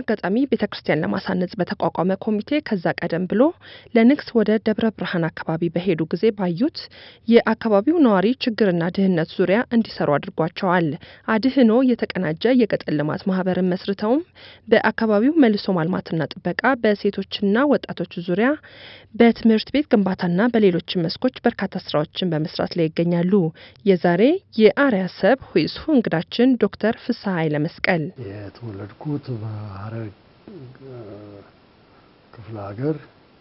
አጋጣሚ ቤተ ክርስቲያን ለማሳነጽ በተቋቋመ ኮሚቴ ከዛ ቀደም ብሎ ለንግስ ወደ ደብረ ብርሃን አካባቢ በሄዱ ጊዜ ባዩት የአካባቢው ነዋሪ ችግርና ድህነት ዙሪያ እንዲሰሩ አድርጓቸዋል። አድህኖ የተቀናጀ የገጠር ልማት ማህበርን መስርተውም በአካባቢው መልሶ ማልማትና ጥበቃ፣ በሴቶችና ወጣቶች ዙሪያ በትምህርት ቤት ግንባታና በሌሎችም መስኮች በርካታ ስራዎችን በመስራት ላይ ይገኛሉ። የዛሬ የአርያ ሰብ ሁይስሁ እንግዳችን ዶክተር ፍስሐ ኃይለ መስቀል የተወለድኩት በሀረር ክፍለ ሀገር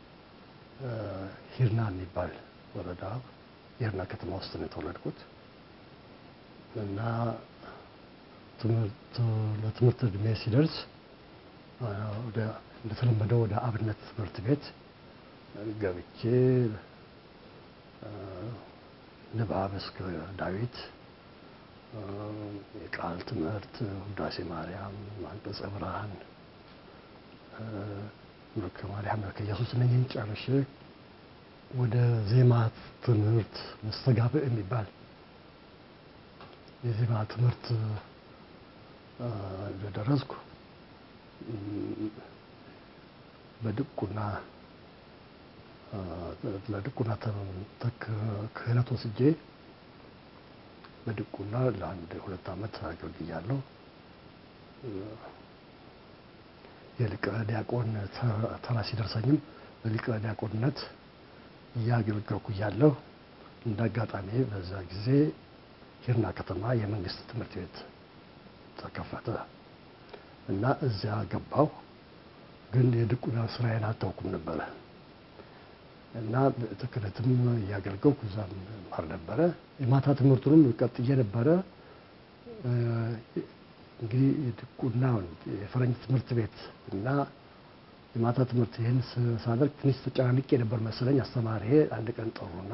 ሂርና የሚባል ወረዳ ሂርና ከተማ ውስጥ ነው የተወለድኩት እና ለትምህርት እድሜ ሲደርስ እንደተለመደው ወደ አብነት ትምህርት ቤት ገብቼ ንባብ እስከ ዳዊት የቃል ትምህርት ውዳሴ ማርያም፣ አንቀጸ ብርሃን፣ መልከ ማርያም፣ መልከ ኢየሱስ እነኝህን ጨርሼ ወደ ዜማ ትምህርት መስተጋብእ የሚባል የዜማ ትምህርት እንደደረስኩ በድቁና ለድቁና ክህነት ወስጄ በድቁና ለአንድ ሁለት ዓመት አገልግያለሁ። የሊቀ ዲያቆን ተራ ሲደርሰኝም በሊቀ ዲያቆንነት እያገለገልኩ እያለሁ እንደ አጋጣሚ በዛ ጊዜ ሂርና ከተማ የመንግስት ትምህርት ቤት ተከፈተ እና እዚያ ገባሁ። ግን የድቁና ስራዬን አልታውኩም ነበረ እና ክህነትም እያገለገልኩ እዛም ማር ነበረ። የማታ ትምህርቱንም ቀጥዬ ነበረ። እንግዲህ የድቁና የፈረንጅ ትምህርት ቤት እና የማታ ትምህርት ይህን ሳደርግ ትንሽ ተጨናንቄ ነበር መሰለኝ። አስተማሪ አንድ ቀን ጠሩና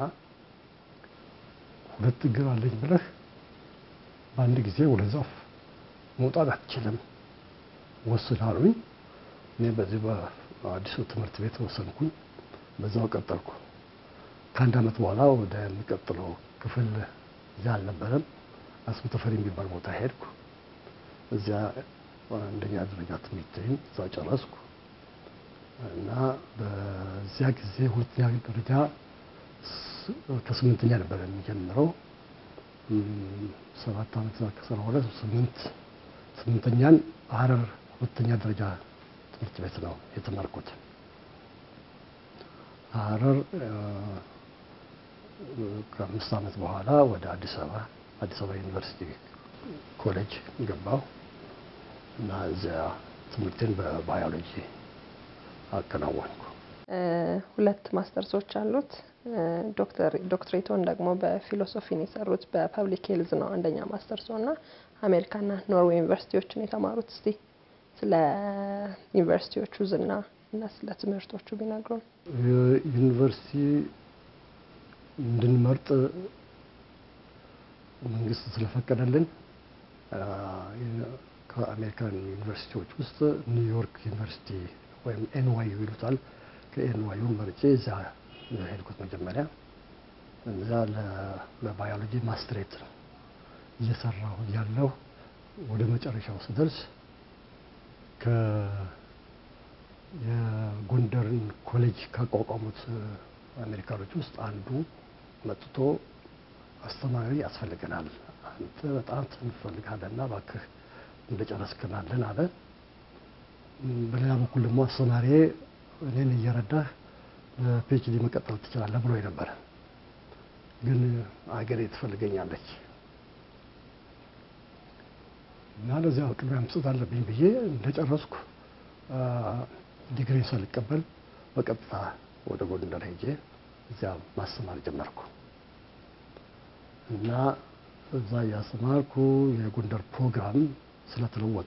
ሁለት እግር አለኝ ብለህ በአንድ ጊዜ ወደ ዛፍ መውጣት አትችልም ወስን አሉኝ። እኔ በዚህ በአዲሱ ትምህርት ቤት ወሰንኩኝ። በዛው ቀጠልኩ። ከአንድ ዓመት በኋላ ወደሚቀጥለው ክፍል እዚያ አልነበረም አስሙ ተፈሪ የሚባል ቦታ ሄድኩ። እዚያ አንደኛ ደረጃ ትምህርቴን እዛ ጨረስኩ እና በዚያ ጊዜ ሁለተኛ ደረጃ ከስምንተኛ ነበር የሚጀምረው። ሰባት ዓመት ከሰራ በኋላ ስምንት ስምንተኛን ሀረር ሁለተኛ ደረጃ ትምህርት ቤት ነው የተማርኩት። ሀረር ከአምስት ዓመት በኋላ ወደ አዲስ አበባ አዲስ አበባ ዩኒቨርሲቲ ኮሌጅ ገባሁ እና እዚያ ትምህርቴን በባዮሎጂ አከናወንኩ። ሁለት ማስተርሶች አሉት። ዶክትሬቶን ደግሞ በፊሎሶፊን የሰሩት በፐብሊክ ሄልዝ ነው አንደኛ ማስተርሶ እና አሜሪካና ኖርዌይ ዩኒቨርሲቲዎችን የተማሩት። እስቲ ስለ ዩኒቨርሲቲዎቹ ዝና እና ስለ ትምህርቶቹ ቢነግሩን። ዩኒቨርሲቲ እንድንመርጥ መንግስት ስለፈቀደልን ከአሜሪካን ዩኒቨርሲቲዎች ውስጥ ኒውዮርክ ዩኒቨርሲቲ ወይም ኤንዋዩ ይሉታል። ከኤንዋዩ መርጬ እዛ ሄድኩት መጀመሪያ። እዛ ለባዮሎጂ ማስትሬት ነው እየሰራሁ ያለሁ ወደ መጨረሻው ስደርስ የጎንደርን ኮሌጅ ካቋቋሙት አሜሪካኖች ውስጥ አንዱ መጥቶ አስተማሪ ያስፈልገናል፣ አንተ በጣም እንፈልጋለን እና እባክህ እንደጨረስክናለን አለ። በሌላ በኩል ደግሞ አስተማሪ እኔን እየረዳህ በፒኤችዲ መቀጠል ትችላለህ ብሎ ነበረ። ግን አገሬ ትፈልገኛለች እና ለዚያ ቅድሚያ መስጠት አለብኝ ብዬ እንደጨረስኩ ዲግሪን ሳልቀበል በቀጥታ ወደ ጎንደር ሄጄ እዚያ ማስተማር ጀመርኩ እና እዛ እያስተማርኩ የጎንደር ፕሮግራም ስለተለወጠ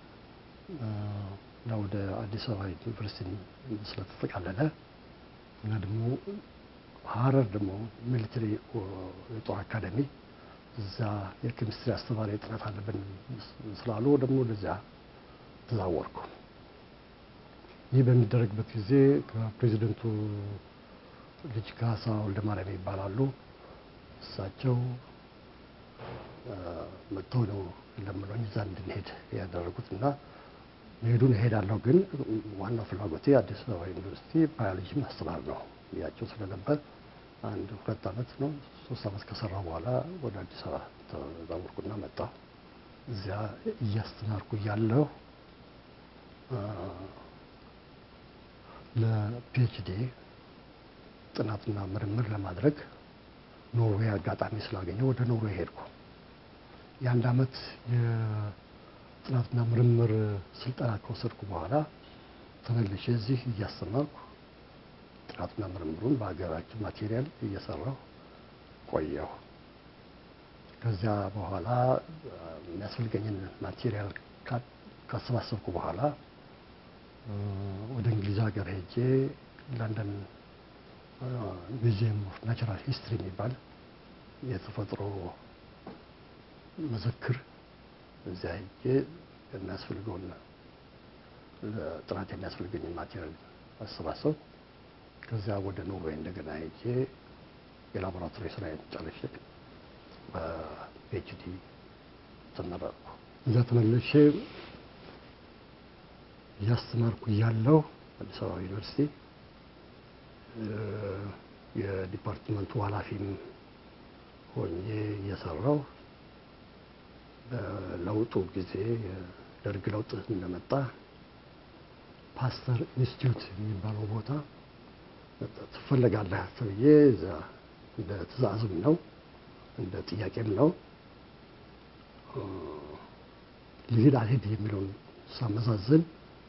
እና ወደ አዲስ አበባ ዩኒቨርሲቲ ስለተጠቃለለ እና ደግሞ ሀረር ደግሞ ሚሊተሪ የጦር አካደሚ እዛ የኬሚስትሪ አስተማሪ ጥረት አለብን ስላሉ ደግሞ ወደዚያ ተዛወርኩ። ይህ በሚደረግበት ጊዜ ከፕሬዚደንቱ ልጅ ካሳ ወልደማርያም ይባላሉ። እሳቸው መጥተው ነው ለምኖኝ እዛ እንድንሄድ ያደረጉት እና መሄዱን እሄዳለሁ፣ ግን ዋናው ፍላጎቴ አዲስ አበባ ዩኒቨርሲቲ ባዮሎጂ ማስተማር ነው ብያቸው ስለነበር አንድ ሁለት ዓመት ነው ሶስት ዓመት ከሰራ በኋላ ወደ አዲስ አበባ ተዛወርኩና መጣሁ። እዚያ እያስተማርኩ እያለሁ ለፒኤችዲ ጥናትና ምርምር ለማድረግ ኖርዌይ አጋጣሚ ስላገኘው ወደ ኖርዌይ ሄድኩ። የአንድ ዓመት የጥናትና ምርምር ስልጠና ከወሰድኩ በኋላ ተመልሼ እዚህ እያስተማርኩ ጥናትና ምርምሩን በሀገራችን ማቴሪያል እየሰራሁ ቆየሁ። ከዚያ በኋላ የሚያስፈልገኝን ማቴሪያል ካሰባሰብኩ በኋላ ወደ እንግሊዝ ሀገር ሄጄ ለንደን ሚዚየም ኦፍ ናቹራል ሂስትሪ የሚባል የተፈጥሮ መዘክር እዚያ ሄጄ የሚያስፈልገውን ጥናት የሚያስፈልገኝን ማቴሪያል አሰባሰብ ከዚያ ወደ ኖርዌይ እንደገና ሄጄ የላቦራቶሪ ስራዬን ጨርሼ በፒኤችዲ ተመረቅኩ። እዚያ ተመልሼ እያስተማርኩ እያለሁ አዲስ አበባ ዩኒቨርሲቲ የዲፓርትመንቱ ኃላፊም ሆኜ እየሰራሁ በለውጡ ጊዜ የደርግ ለውጥ እንደመጣ ፓስተር ኢንስቲትዩት የሚባለው ቦታ ትፈለጋለህ ተብዬ እዛ እንደ ትእዛዝም ነው እንደ ጥያቄም ነው ልሂድ አልሄድ የሚለውን ሳመዛዝን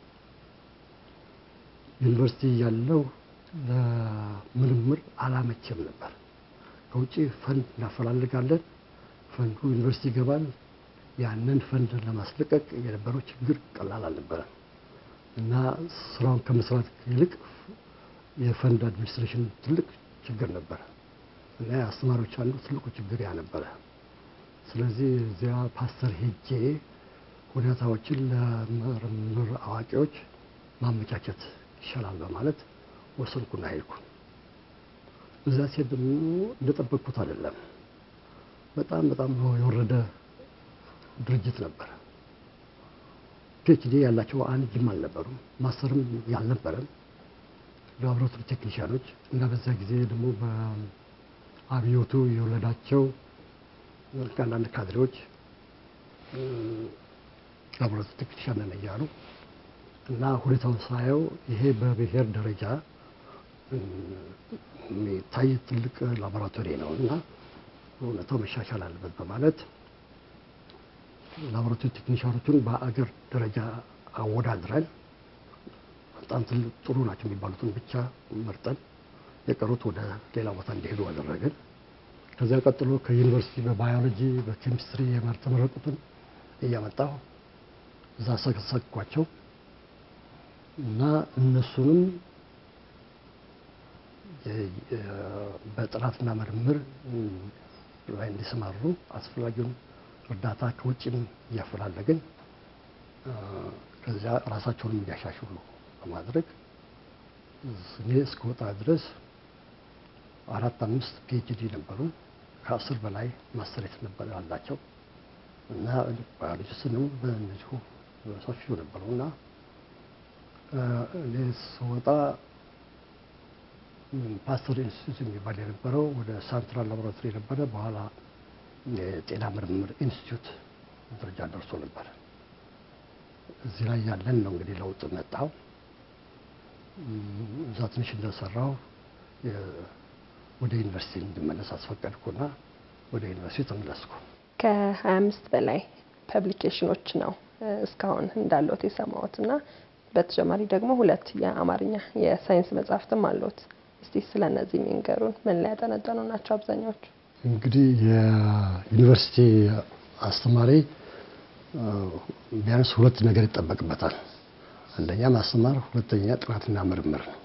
ዩኒቨርሲቲ ያለው ለምርምር አላመቸም ነበር። ከውጭ ፈንድ እናፈላልጋለን፣ ፈንዱ ዩኒቨርሲቲ ይገባል። ያንን ፈንድ ለማስለቀቅ የነበረው ችግር ቀላል አልነበረም እና ስራውን ከመስራት ይልቅ የፈንድ አድሚኒስትሬሽን ትልቅ ችግር ነበረ እና የአስተማሪዎች አንዱ ትልቁ ችግር ያ ነበረ። ስለዚህ እዚያ ፓስተር ሄጄ ሁኔታዎችን ለምርምር አዋቂዎች ማመቻቸት ይሻላል በማለት ወሰንኩና ሄድኩ። እዛ ሴት ደግሞ እንደጠበቅኩት አይደለም። በጣም በጣም የወረደ ድርጅት ነበር። ፒኤችዲ ያላቸው አንድም አልነበሩም፣ ማስተርም ያልነበረም ላቦራቶሪ ቴክኒሽያኖች እና በዛ ጊዜ ደግሞ በአብዮቱ የወለዳቸው አንዳንድ ካድሬዎች ላቦራቶሪ ቴክኒሽያን ነን እያሉ እና ሁኔታውን ሳየው ይሄ በብሔር ደረጃ የሚታይ ትልቅ ላቦራቶሪ ነው እና እውነታው መሻሻል አለበት በማለት ላቦራቶሪ ቴክኒሽያኖቹን በአገር ደረጃ አወዳድረን በጣም ትልቅ ጥሩ ናቸው የሚባሉትን ብቻ መርጠን የቀሩት ወደ ሌላ ቦታ እንዲሄዱ አደረግን። ከዚያ ቀጥሎ ከዩኒቨርሲቲ በባዮሎጂ በኬሚስትሪ የተመረቁትን እያመጣሁ እዛ ሰከሰኳቸው እና እነሱንም በጥናትና ምርምር ላይ እንዲሰማሩ አስፈላጊውን እርዳታ ከውጭም እያፈላለግን ከዚያ ራሳቸውንም እንዲያሻሽሉ በማድረግ እኔ እስከወጣ ድረስ አራት አምስት ፒኤችዲ ነበሩ። ከአስር በላይ ማስተሬት ነበር አላቸው እና ባዮሎጂስትንም በእነዚሁ ሰፊው ነበሩ እና እኔ ስወጣ ፓስተር ኢንስቲትዩት የሚባል የነበረው ወደ ሳንትራል ላቦራቶሪ የነበረ በኋላ የጤና ምርምር ኢንስቲትዩት ደረጃ ደርሶ ነበር። እዚህ ላይ ያለን ነው እንግዲህ ለውጥ መጣው። እዛ ትንሽ እንደሰራው ወደ ዩኒቨርሲቲ እንድመለስ አስፈቀድኩና ወደ ዩኒቨርሲቲ ተመለስኩ። ከሀያ አምስት በላይ ፐብሊኬሽኖች ነው እስካሁን እንዳለት የሰማሁት እና በተጨማሪ ደግሞ ሁለት የአማርኛ የሳይንስ መጽሐፍትም አሉት። እስቲ ስለ እነዚህ የሚንገሩን። ምን ላይ ያጠነጠኑ ናቸው አብዛኛዎቹ? እንግዲህ የዩኒቨርሲቲ አስተማሪ ቢያንስ ሁለት ነገር ይጠበቅበታል። አንደኛ ማስተማር፣ ሁለተኛ ጥናትና ምርምር ነው።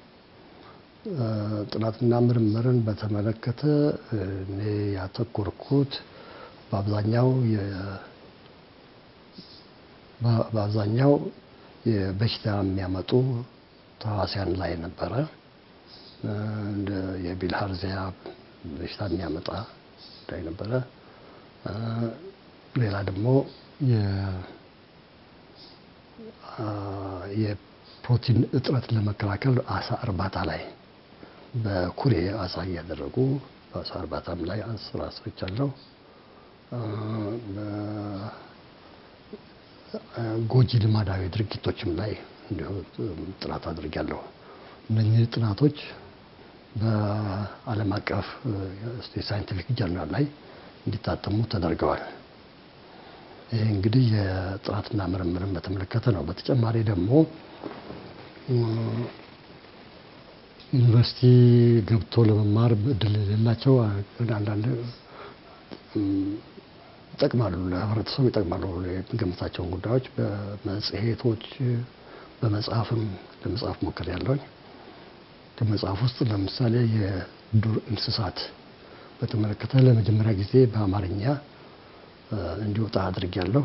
ጥናትና ምርምርን በተመለከተ እኔ ያተኮርኩት በአብዛኛው በአብዛኛው የበሽታ የሚያመጡ ተዋሲያን ላይ ነበረ። እንደ የቢልሃርዚያ በሽታ የሚያመጣ ላይ ነበረ። ሌላ ደግሞ የፕሮቲን እጥረት ለመከላከል አሳ እርባታ ላይ በኩሬ አሳ እያደረጉ በአሳ እርባታም ላይ ስራ ሰርቻለሁ። ጎጂ ልማዳዊ ድርጊቶችም ላይ እንዲሁ ጥናት አድርጊያለሁ። እነኚህ ጥናቶች በዓለም አቀፍ የሳይንቲፊክ ጀርናል ላይ እንዲታተሙ ተደርገዋል። ይህ እንግዲህ የጥናትና ምርምርን በተመለከተ ነው። በተጨማሪ ደግሞ ዩኒቨርሲቲ ገብቶ ለመማር እድል የሌላቸው አንዳንድ ይጠቅማሉ፣ ለህብረተሰቡ ይጠቅማሉ የሚገምታቸውን ጉዳዮች በመጽሔቶች በመጽሐፍም ለመጽሐፍ ሞክር ያለውኝ ከመጽሐፍ ውስጥ ለምሳሌ የዱር እንስሳት በተመለከተ ለመጀመሪያ ጊዜ በአማርኛ እንዲወጣ አድርጊያለሁ።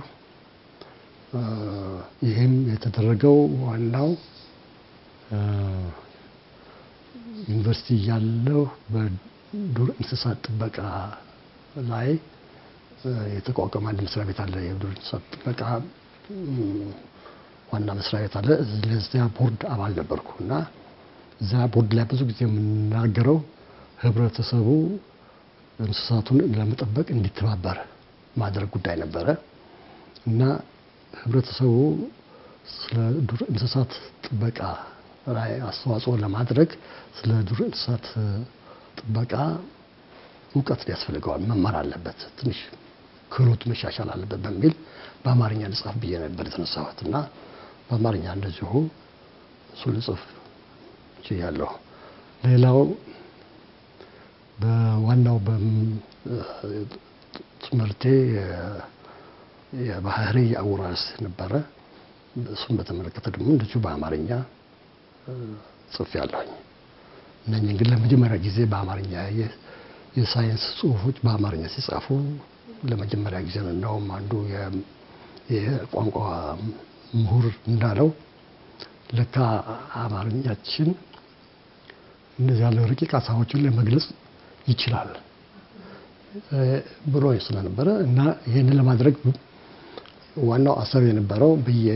ይህም የተደረገው ዋናው ዩኒቨርሲቲ እያለሁ በዱር እንስሳት ጥበቃ ላይ የተቋቋመ አንድ መስሪያ ቤት አለ። የዱር እንስሳት ጥበቃ ዋና መስሪያ ቤት አለ። ለዚያ ቦርድ አባል ነበርኩ እና እዛ ቦርድ ላይ ብዙ ጊዜ የምናገረው ህብረተሰቡ እንስሳቱን ለመጠበቅ እንዲተባበር ማድረግ ጉዳይ ነበረ እና ህብረተሰቡ ስለ ዱር እንስሳት ጥበቃ ላይ አስተዋጽኦ ለማድረግ ስለ ዱር እንስሳት ጥበቃ እውቀት ያስፈልገዋል፣ መማር አለበት፣ ትንሽ ክህሎት መሻሻል አለበት በሚል በአማርኛ ልጻፍ ብዬ ነበር የተነሳሁት እና በአማርኛ እንደዚሁ እሱ ልጽፍ ችያለሁ። ሌላው በዋናው ትምህርቴ የባህሪ አወራረስ ነበረ። እሱን በተመለከተ ደግሞ እንደዚሁ በአማርኛ ጽፌያለሁኝ። እነኝህ ግን ለመጀመሪያ ጊዜ በአማርኛ የሳይንስ ጽሁፎች በአማርኛ ሲጻፉ ለመጀመሪያ ጊዜ ነው። እንደውም አንዱ የቋንቋ ምሁር እንዳለው ለካ አማርኛችን እንደዚህ ያለው ረቂቅ ሀሳቦችን ለመግለጽ ይችላል ብሎ ስለነበረ እና ይህንን ለማድረግ ዋናው አሰብ የነበረው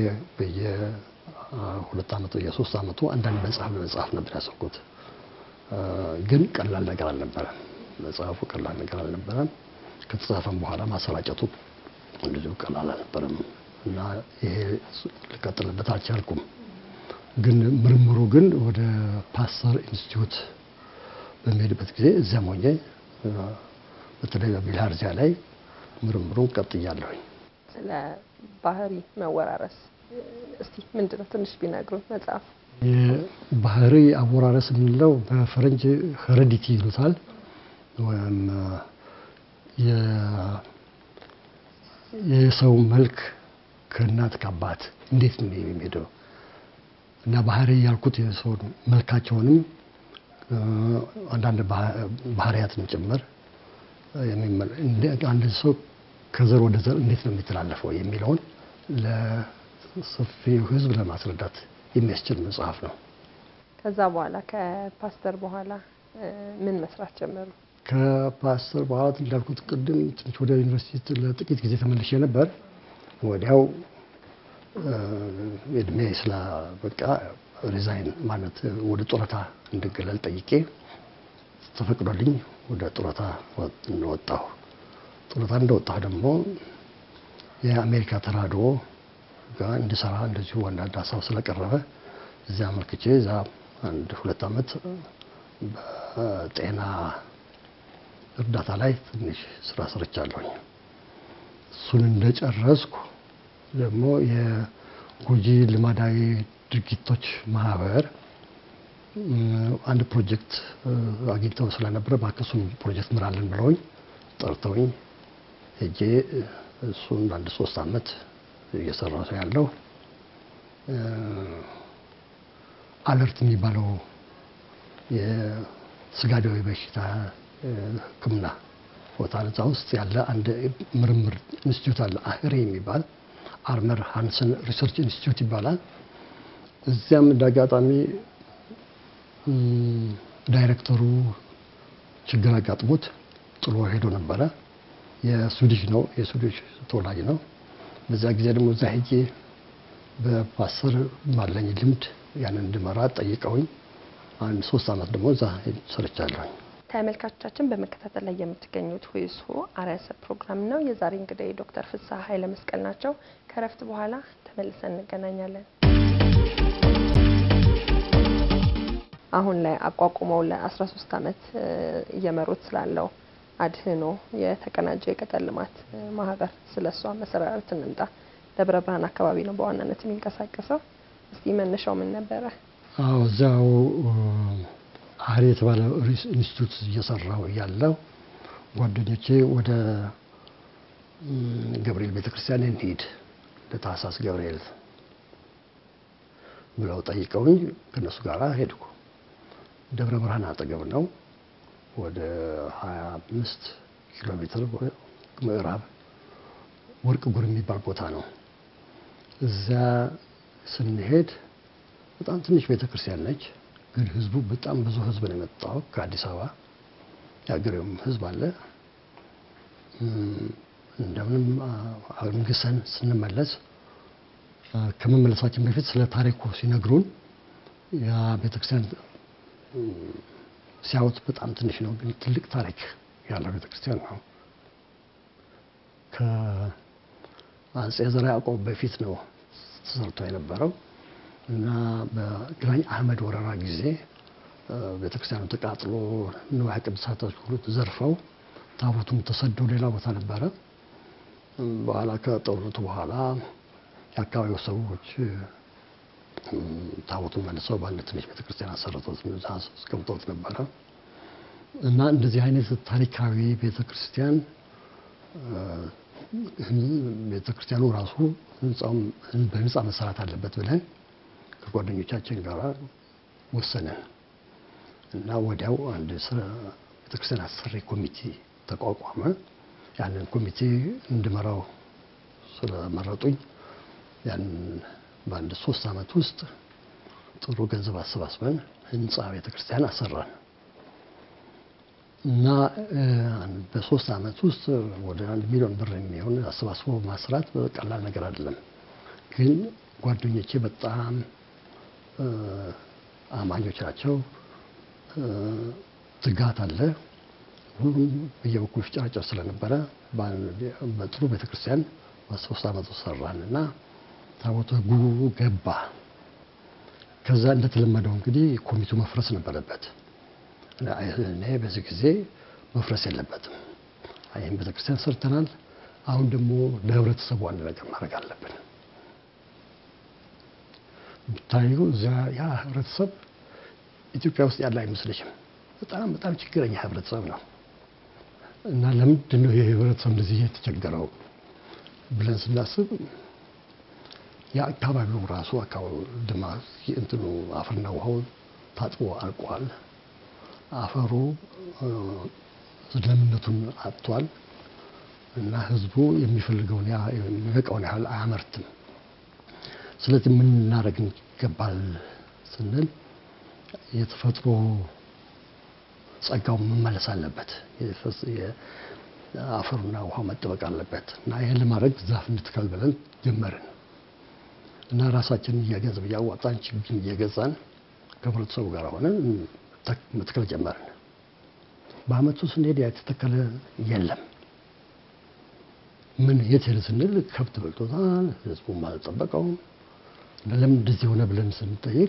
በየሁለት ዓመቱ የሶስት ዓመቱ አንዳንድ መጽሐፍ ለመጽሐፍ ነበር ያሰብኩት። ግን ቀላል ነገር አልነበረም። መጽሐፉ ቀላል ነገር አልነበረም። ከተጻፈም በኋላ ማሰራጨቱ እንደዚሁ ቀላል አልነበረም እና ይሄ ልቀጥልበት አልቻልኩም። ግን ምርምሩ ግን ወደ ፓስተር ኢንስቲትዩት በሚሄድበት ጊዜ እዚያም ሆኜ በተለይ በቢልሃርዚያ ላይ ምርምሩን ቀጥያለሁኝ። ስለ ባህሪ መወራረስ እስቲ ምንድን ነው ትንሽ ቢነግሩን። መጽሐፍ የባህሪ አወራረስ የምንለው በፈረንጅ ሄሬዲቲ ይሉታል ወይም የሰው መልክ ከእናት ከአባት እንዴት ነው የሚሄደው እና ባህሪ ያልኩት የሰው መልካቸውንም አንዳንድ ባህሪያትን ጭምር አንድ ሰው ከዘር ወደ ዘር እንዴት ነው የሚተላለፈው የሚለውን ለሰፊው ሕዝብ ለማስረዳት የሚያስችል መጽሐፍ ነው። ከዛ በኋላ ከፓስተር በኋላ ምን መስራት ጀመሩ? ከፓስተር በኋላ እንዳልኩት ቅድም ትንሽ ወደ ዩኒቨርሲቲ ለጥቂት ጊዜ ተመልሼ ነበር። ወዲያው እድሜ ስላበቃ ሪዛይን ማለት ወደ ጡረታ እንድገለል ጠይቄ ተፈቅዶልኝ ወደ ጡረታ እንደወጣሁ ጡረታ እንደወጣሁ ደግሞ የአሜሪካ ተራድኦ ጋር እንድሰራ እንደዚሁ አንዳንድ ሀሳብ ስለቀረበ እዚያ አመልክቼ እዛ አንድ ሁለት ዓመት በጤና እርዳታ ላይ ትንሽ ስራ ሰርቻለሁኝ። እሱን እንደጨረስኩ ደግሞ የጎጂ ልማዳዊ ድርጊቶች ማህበር አንድ ፕሮጀክት አግኝተው ስለነበረ እባክህ ፕሮጀክት ምራለን ብለውኝ ጠርተውኝ ሄጄ እሱን አንድ ሶስት ዓመት እየሰራ ሰው ያለው አለርት የሚባለው የስጋ ደዌ በሽታ ሕክምና ቦታ እዛ ውስጥ ያለ አንድ ምርምር ኢንስቲትዩት አለ አህሬ የሚባል አርመር ሃንሰን ሪሰርች ኢንስቲትዩት ይባላል። እዚያም እንደ አጋጣሚ ዳይሬክተሩ ችግር አጋጥሞት ጥሎ ሄዶ ነበረ። የስዊዲሽ ነው የስዊዲሽ ተወላጅ ነው። በዛ ጊዜ ደግሞ እዛ ሄጄ በፓስተር ባለኝ ልምድ ያንን እንድመራ ጠይቀውኝ አንድ ሶስት ዓመት ደግሞ እዛ ሰርቻለሁኝ። ተመልካቾቻችን በመከታተል ላይ የምትገኙት ሁይስሁ አርዕስተ ፕሮግራም ነው። የዛሬ እንግዳይ ዶክተር ፍስሐ ኃይለ መስቀል ናቸው። ከረፍት በኋላ ተመልሰን እንገናኛለን። አሁን ላይ አቋቁመው ለ13 ዓመት እየመሩት ስላለው አድህኖ የተቀናጀ የገጠር ልማት ማህበር ስለ እሷ መሰራረት እንምጣ። ደብረ ብርሃን አካባቢ ነው በዋናነት የሚንቀሳቀሰው። እስቲ መነሻው ምን ነበረ? አዎ እዚያው አህሪ የተባለ ኢንስቲትዩት እየሰራው ያለው ጓደኞቼ ወደ ገብርኤል ቤተክርስቲያን እንሂድ ለታህሳስ ገብርኤል ብለው ጠይቀውኝ ከነሱ ጋር ሄድኩ። ደብረ ብርሃን አጠገብ ነው። ወደ 25 ኪሎ ሜትር ምዕራብ ወርቅ ጉር የሚባል ቦታ ነው። እዚያ ስንሄድ በጣም ትንሽ ቤተክርስቲያን ነች፣ ግን ህዝቡ በጣም ብዙ ህዝብ ነው የመጣው ከአዲስ አበባ የአገሬውም ህዝብ አለ። እንደምንም አንግሰን ስንመለስ ከመመለሳችን በፊት ስለ ታሪኩ ሲነግሩን ያ ቤተክርስቲያን ሲያዩት በጣም ትንሽ ነው፣ ግን ትልቅ ታሪክ ያለው ቤተክርስቲያን ነው። ከአጼ ዘርዓ ያዕቆብ በፊት ነው ተሰርቶ የነበረው እና በግራኝ አህመድ ወረራ ጊዜ ቤተክርስቲያኑ ተቃጥሎ ንዋየ ቅድሳቶች ሁሉ ተዘርፈው ታቦቱም ተሰዶ ሌላ ቦታ ነበረ። በኋላ ከጦርነቱ በኋላ የአካባቢው ሰዎች ታቦቱን መልሰው በአንድ ትንሽ ቤተክርስቲያን አሰርቶት አስቀምጦት ነበረ እና እንደዚህ አይነት ታሪካዊ ቤተክርስቲያን ቤተክርስቲያኑ ራሱ ህንጻውም በህንጻ መሰራት አለበት ብለን ከጓደኞቻችን ጋር ወሰንን እና ወዲያው አንድ ቤተክርስቲያን አሰሪ ኮሚቴ ተቋቋመ። ያንን ኮሚቴ እንድመራው ስለመረጡኝ ያን በአንድ ሶስት ዓመት ውስጥ ጥሩ ገንዘብ አሰባስበን ህንፃ ቤተክርስቲያን አሰራን እና በሶስት ዓመት ውስጥ ወደ አንድ ሚሊዮን ብር የሚሆን አሰባስቦ ማስራት ቀላል ነገር አይደለም። ግን ጓደኞቼ በጣም አማኞች ናቸው። ትጋት አለ። ሁሉም በየበኩሉ ፍጨራጨር ስለነበረ በጥሩ ቤተክርስቲያን በሶስት ዓመት ውስጥ ሰራን እና ታቦተ ሕጉ ገባ። ከዛ እንደተለመደው እንግዲህ ኮሚቴው መፍረስ ነበረበት። እኔ በዚህ ጊዜ መፍረስ የለበትም። ይህም ቤተክርስቲያን ሰርተናል። አሁን ደግሞ ለህብረተሰቡ አንድ ነገር ማድረግ አለብን። ብታዩ እዚያ ያ ህብረተሰብ ኢትዮጵያ ውስጥ ያለ አይመስልሽም። በጣም በጣም ችግረኛ ህብረተሰብ ነው እና ለምንድን ነው ይህ ህብረተሰብ እንደዚህ የተቸገረው ብለን ስናስብ የአካባቢው ራሱ አካባቢ ድማ እንትኑ አፈርና ውሃው ታጥቦ አልቋል። አፈሩ ለምነቱን አጥቷል እና ህዝቡ የሚፈልገውን የሚበቃውን ያህል አያመርትም። ስለዚህ ምን እናደርግ ይገባል ስንል የተፈጥሮ ጸጋው መመለስ አለበት። አፈሩና ውሃ መጠበቅ አለበት እና ይህን ለማድረግ ዛፍ እንትከል ብለን ጀመርን እና ራሳችንን እየገንዘብ እያዋጣን ችግኝ እየገዛን ከህብረተሰቡ ጋር ሆነን መትከል ጀመርን። በአመቱ ስንሄድ የተተከለ የለም። ምን የት ሄደ ስንል ከብት በልቶታል፣ ህዝቡም አልጠበቀውም። ለምን እንደዚህ ሆነ ብለን ስንጠይቅ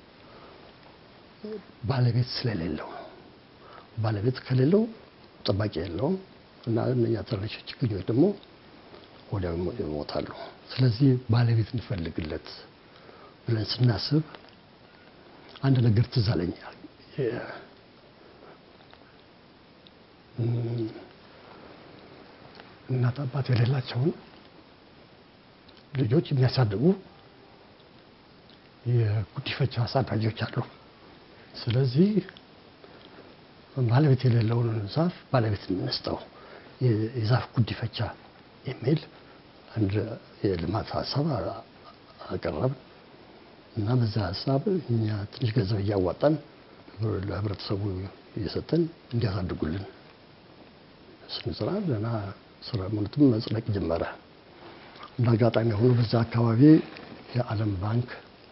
ባለቤት ስለሌለው ነው። ባለቤት ከሌለው ጠባቂ የለውም እና እነኛ ትንሽ ችግኞች ደግሞ ወዲያው ይሞታሉ። ስለዚህ ባለቤት እንፈልግለት ብለን ስናስብ አንድ ነገር ትዝ አለኝ። እናት አባት የሌላቸውን ልጆች የሚያሳድጉ የጉዲፈቻ አሳዳጊዎች አሉ። ስለዚህ ባለቤት የሌለውን ዛፍ ባለቤት እንስጠው፣ የዛፍ ጉዲፈቻ የሚል አንድ የልማት ሀሳብ አቀረብን እና በዛ ሀሳብ እኛ ትንሽ ገንዘብ እያዋጣን ለህብረተሰቡ እየሰጠን እንዲያሳድጉልን ስንሰራ ስራ ምንትም መጽደቅ ጀመረ። እንደ አጋጣሚ ሆኖ በዛ አካባቢ የዓለም ባንክ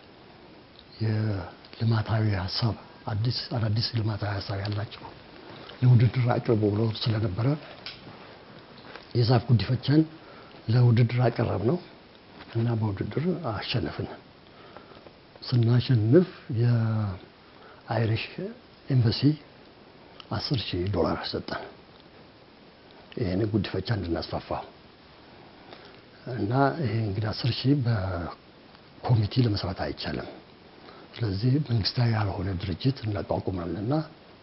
የልማታዊ ሀሳብ አዲስ አዳዲስ ልማታዊ ሀሳብ ያላቸው ለውድድር አቅርቦ ብሎ ስለነበረ የዛፍ ጉዲፈቻን ለውድድር አቀረብ ነው እና በውድድር አሸነፍን። ስናሸንፍ የአይሪሽ ኤምባሲ አስር ሺህ ዶላር ሰጠን። ይህን ጉዲፈቻ እንድናስፋፋው እና ይሄ እንግዲህ አስር ሺህ በኮሚቴ ለመስራት አይቻልም። ስለዚህ መንግስታዊ ያልሆነ ድርጅት እናቋቁማለንና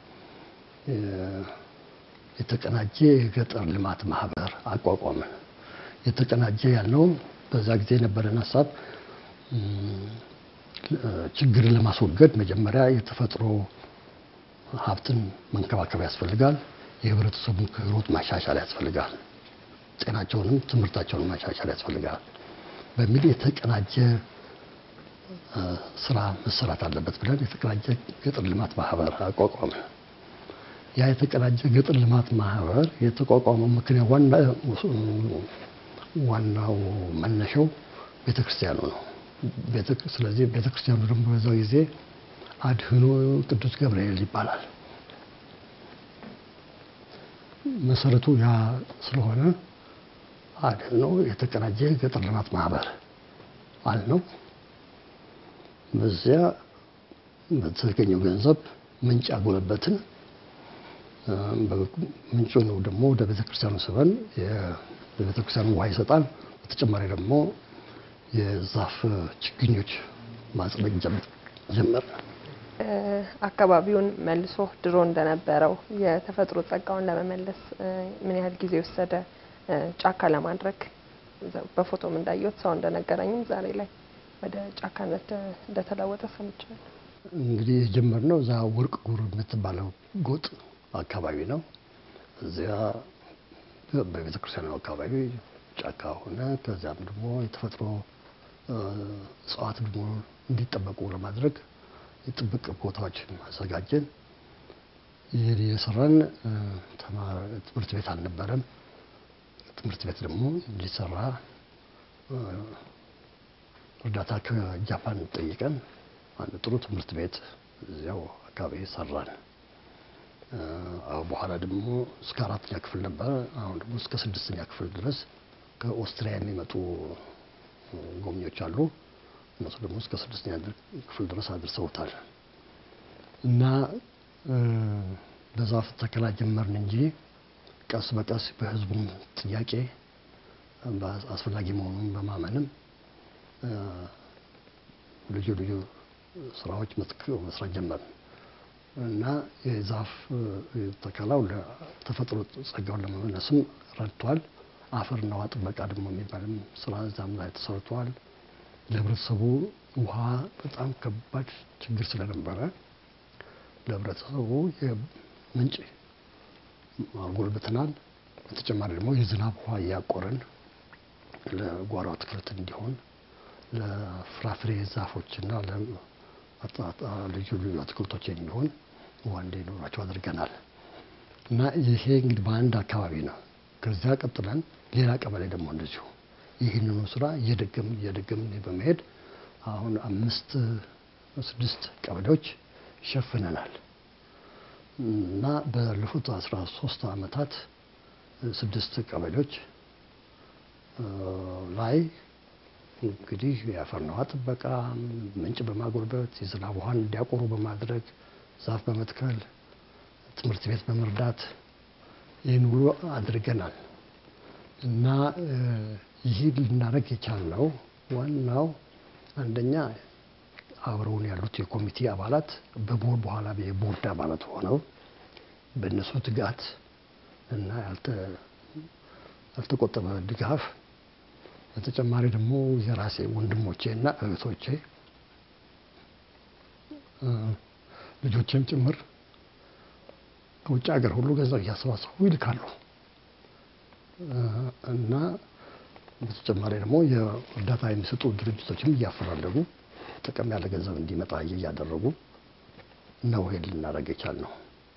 የተቀናጀ የገጠር ልማት ማህበር አቋቋምን። የተቀናጀ ያልነው በዛ ጊዜ የነበረን ሀሳብ ችግርን ለማስወገድ መጀመሪያ የተፈጥሮ ሀብትን መንከባከብ ያስፈልጋል። የህብረተሰቡን ክህሎት ማሻሻል ያስፈልጋል። ጤናቸውንም ትምህርታቸውን ማሻሻል ያስፈልጋል በሚል የተቀናጀ ስራ መሰራት አለበት ብለን የተቀናጀ ገጠር ልማት ማህበር አቋቋምን። ያ የተቀናጀ ገጠር ልማት ማህበር የተቋቋመው ምክንያት ዋናው መነሻው ቤተክርስቲያኑ ነው። ስለዚህ ቤተክርስቲያኑ ደግሞ በዛው ጊዜ አድህኖ ቅዱስ ገብርኤል ይባላል። መሰረቱ ያ ስለሆነ አድህኖ የተቀናጀ ገጠር ልማት ማህበር አልነው። በዚያ በተገኘው ገንዘብ ምንጭ አጎለበትን። ምንጩ ነው ደግሞ ወደ ቤተክርስቲያኑ ስበን የቤተክርስቲያኑ ውሃ ይሰጣል። በተጨማሪ ደግሞ የዛፍ ችግኞች ማጽደቅ ጀመር። አካባቢውን መልሶ ድሮ እንደነበረው የተፈጥሮ ጸጋውን ለመመለስ ምን ያህል ጊዜ ወሰደ? ጫካ ለማድረግ በፎቶም እንዳየሁት ሰው እንደነገረኝም ዛሬ ላይ ወደ ጫካነት እንደተለወጠ ሰምቻለሁ። እንግዲህ የጀመርነው እዛ ወርቅ ጉር የምትባለው ጎጥ አካባቢ ነው። እዚያ በቤተ ክርስቲያኑ አካባቢ ጫካ ሆነ። ከዚያም ደግሞ የተፈጥሮ እጽዋት ደግሞ እንዲጠበቁ ለማድረግ የጥብቅ ቦታዎችን አዘጋጀን። ይህ የሰራን ትምህርት ቤት አልነበረም። ትምህርት ቤት ደግሞ እንዲሰራ እርዳታ ከጃፓን ጠይቀን አንድ ጥሩ ትምህርት ቤት እዚያው አካባቢ ሰራን። በኋላ ደግሞ እስከ አራተኛ ክፍል ነበረ። አሁን ደግሞ እስከ ስድስተኛ ክፍል ድረስ ከኦስትሪያ የሚመጡ ጎብኚዎች አሉ። እነሱ ደግሞ እስከ ስድስተኛ ክፍል ድረስ አድርሰውታል። እና በዛፍ ተከላ ጀመርን እንጂ ቀስ በቀስ በህዝቡም ጥያቄ አስፈላጊ መሆኑን በማመንም ልዩ ልዩ ስራዎች መስራት ጀመርን እና የዛፍ ተከላው ለተፈጥሮ ጸጋውን ለመመለስም ረድቷል። አፈርና ውሃ ጥበቃ ደግሞ የሚባልም ስራ እዛም ላይ ተሰርቷል። ለህብረተሰቡ ውሃ በጣም ከባድ ችግር ስለነበረ ለህብረተሰቡ የምንጭ አጎልብተናል። በተጨማሪ ደግሞ የዝናብ ውሃ እያቆርን ለጓሮ አትክልት እንዲሆን ለፍራፍሬ ዛፎችና ልዩ ልዩ አትክልቶች የሚሆን ውሃ እንዲኖራቸው አድርገናል እና ይሄ እንግዲህ በአንድ አካባቢ ነው። ከዚያ ቀጥለን ሌላ ቀበሌ ደግሞ እንደዚሁ ይህንኑ ስራ እየደገምን እየደገምን በመሄድ አሁን አምስት ስድስት ቀበሌዎች ይሸፍነናል እና ባለፉት አስራ ሶስት አመታት ስድስት ቀበሌዎች ላይ እንግዲህ የአፈርና ውሃ ጥበቃ፣ ምንጭ በማጎልበት የዝናብ ውሃን እንዲያቆሩ በማድረግ ዛፍ በመትከል ትምህርት ቤት በመርዳት ይህን ሁሉ አድርገናል እና ይህ ልናደርግ የቻልነው ዋናው አንደኛ አብረውን ያሉት የኮሚቴ አባላት በቦርድ በኋላ የቦርድ አባላት ሆነው በእነሱ ትጋት እና ያልተቆጠበ ድጋፍ በተጨማሪ ደግሞ የራሴ ወንድሞቼ እና እህቶቼ ልጆቼም ጭምር ከውጭ ሀገር ሁሉ ገንዘብ እያሰባሰቡ ይልካሉ እና በተጨማሪ ደግሞ የእርዳታ የሚሰጡ ድርጅቶችም እያፈላለጉ ጥቅም ያለ ገንዘብ እንዲመጣ እያደረጉ ነው ይሄን ልናደርግ የቻልነው።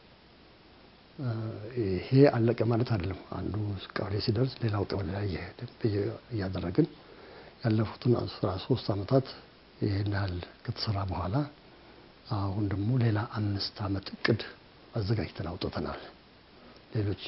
ይሄ አለቀ ማለት አይደለም። አንዱ ቀበሌ ሲደርስ ሌላው ቀበሌ ላይ እያደረግን ያለፉትን አስራ ሶስት ዓመታት ይህን ያህል ከተሰራ በኋላ አሁን ደግሞ ሌላ አምስት ዓመት እቅድ አዘጋጅተን አውጥተናል። ሌሎች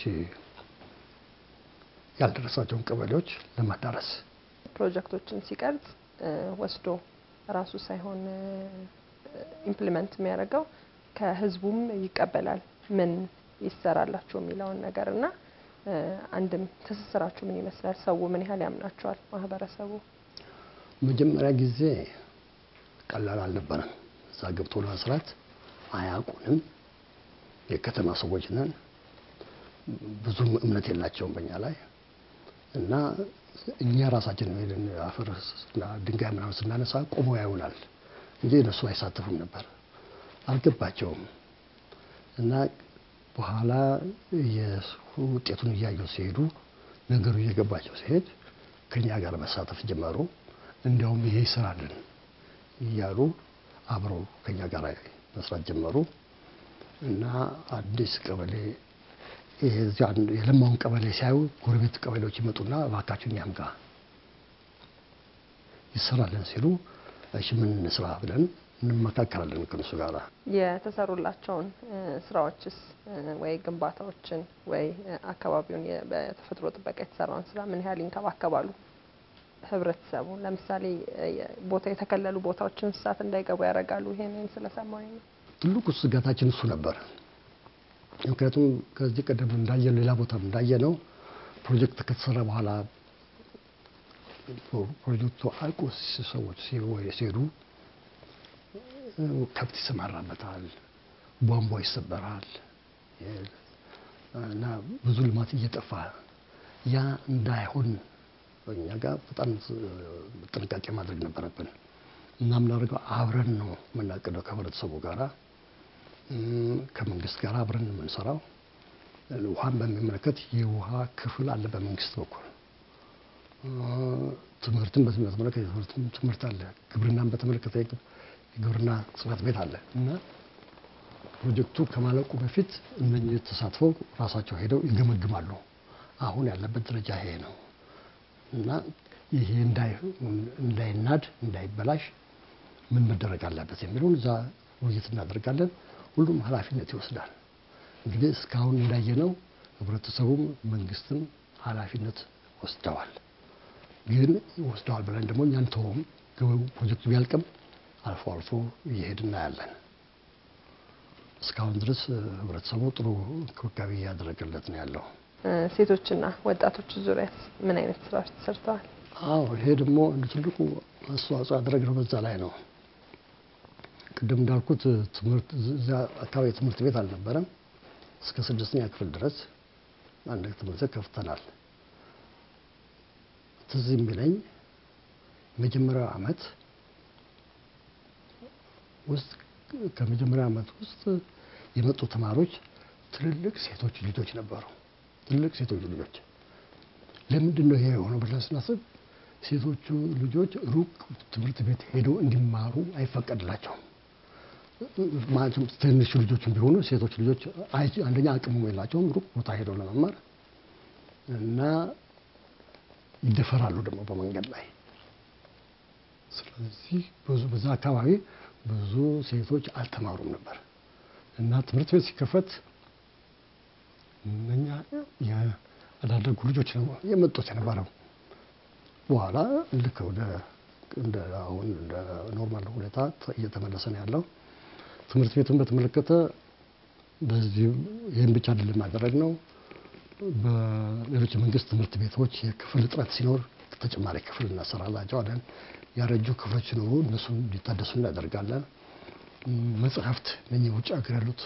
ያልደረሳቸውን ቀበሌዎች ለማዳረስ ፕሮጀክቶችን ሲቀርጽ ወስዶ ራሱ ሳይሆን ኢምፕሊመንት የሚያደርገው ከህዝቡም ይቀበላል ምን ይሰራላችሁ የሚለውን ነገር እና አንድም ትስስራችሁ ምን ይመስላል? ሰው ምን ያህል ያምናቸዋል? ማህበረሰቡ መጀመሪያ ጊዜ ቀላል አልነበረም። እዛ ገብቶ ለመስራት አያውቁንም። የከተማ ሰዎች ነን። ብዙም እምነት የላቸውም በእኛ ላይ እና እኛ ራሳችን ሄደን አፈር ድንጋይ ምናምን ስናነሳ ቆሞ ያዩናል እንጂ እነሱ አይሳተፉም ነበር። አልገባቸውም እና በኋላ ውጤቱን እያዩ ሲሄዱ ነገሩ እየገባቸው ሲሄድ ከኛ ጋር መሳተፍ ጀመሩ። እንዲያውም ይሄ ይሰራልን እያሉ አብረው ከኛ ጋር መስራት ጀመሩ እና አዲስ ቀበሌ የዚያ የለማውን ቀበሌ ሲያዩ ጎረቤት ቀበሌዎች ይመጡና እባካችሁ እኛም ጋር ይሰራልን ሲሉ እሺ ምን እንስራ ብለን እንመካከራለን ከነሱ ጋር። የተሰሩላቸውን ስራዎችስ ወይ ግንባታዎችን ወይ አካባቢውን በተፈጥሮ ጥበቃ የተሰራውን ስራ ምን ያህል ይንከባከባሉ? ህብረተሰቡ ለምሳሌ ቦታ የተከለሉ ቦታዎች እንስሳት እንዳይገቡ ያደርጋሉ። ይሄንን ስለሰማኝ ነው። ትልቁ ስጋታችን እሱ ነበር። ምክንያቱም ከዚህ ቀደም እንዳየነው ሌላ ቦታ እንዳየነው ፕሮጀክት ከተሰራ በኋላ ፕሮጀክቱ አልቆ ሰዎች ሲሄዱ ከብት ይሰማራበታል፣ ቧንቧ ይሰበራል እና ብዙ ልማት እየጠፋ ያ እንዳይሆን በእኛ ጋር በጣም ጥንቃቄ ማድረግ ነበረብን እና የምናደርገው አብረን ነው የምናቅደው ከህብረተሰቡ ጋራ ከመንግስት ጋር አብረን የምንሰራው። ውሃን በሚመለከት የውሃ ክፍል አለ በመንግስት በኩል ትምህርትን በተመለከተ ትምህርት አለ። ግብርናን በተመለከተ የግብርና ጽሕፈት ቤት አለ እና ፕሮጀክቱ ከማለቁ በፊት እነኚህ ተሳትፈው ራሳቸው ሄደው ይገመግማሉ። አሁን ያለበት ደረጃ ይሄ ነው እና ይሄ እንዳይናድ እንዳይበላሽ ምን መደረግ አለበት የሚለውን እዛ ውይይት እናደርጋለን። ሁሉም ኃላፊነት ይወስዳል። እንግዲህ እስካሁን እንዳየነው ህብረተሰቡም መንግስትም ኃላፊነት ወስደዋል። ግን ወስደዋል ብለን ደግሞ እኛን ተውም ፕሮጀክቱ ቢያልቅም አልፎ አልፎ እየሄድ እናያለን። እስካሁን ድረስ ህብረተሰቡ ጥሩ እንክብካቤ እያደረገለት ነው ያለው። ሴቶችና ወጣቶች ዙሪያ ምን አይነት ስራዎች ተሰርተዋል? አዎ ይሄ ደግሞ እንደ ትልቁ አስተዋጽኦ ያደረግነው በዛ ላይ ነው። ቅድም እንዳልኩት ትምህርት እዚያ አካባቢ ትምህርት ቤት አልነበረም። እስከ ስድስተኛ ክፍል ድረስ አንድ ትምህርት ቤት ከፍተናል። ትዝ የሚለኝ መጀመሪያው ዓመት ውስጥ ከመጀመሪያው ዓመት ውስጥ የመጡ ተማሪዎች ትልልቅ ሴቶች ልጆች ነበሩ። ትልልቅ ሴቶች ልጆች ለምንድን ነው ይሄ የሆነው ብለን ስናስብ ሴቶቹ ልጆች ሩቅ ትምህርት ቤት ሄደው እንዲማሩ አይፈቀድላቸውም። ማለትም ትንሽ ልጆች ቢሆኑ ሴቶች ልጆች አንደኛ አቅሙ የላቸውም ሩቅ ቦታ ሄደው ለመማር እና ይደፈራሉ ደግሞ በመንገድ ላይ። ስለዚህ ብዙ በዛ አካባቢ ብዙ ሴቶች አልተማሩም ነበር እና ትምህርት ቤት ሲከፈት እነኛ ያላደጉ ልጆች ነው የመጡት የነበረው። በኋላ ልክ ወደ እንደ አሁን እንደ ኖርማል ሁኔታ እየተመለሰ ነው ያለው። ትምህርት ቤቱን በተመለከተ በዚህ ይህን ብቻ አይደለም ያደረግነው። በሌሎች የመንግስት ትምህርት ቤቶች የክፍል እጥረት ሲኖር ተጨማሪ ክፍል እናሰራላቸዋለን። ያረጁ ክፍሎች ሲኖሩ እነሱን እንዲታደሱ እናደርጋለን። መጽሐፍት እነኚህ ውጭ ሀገር ያሉት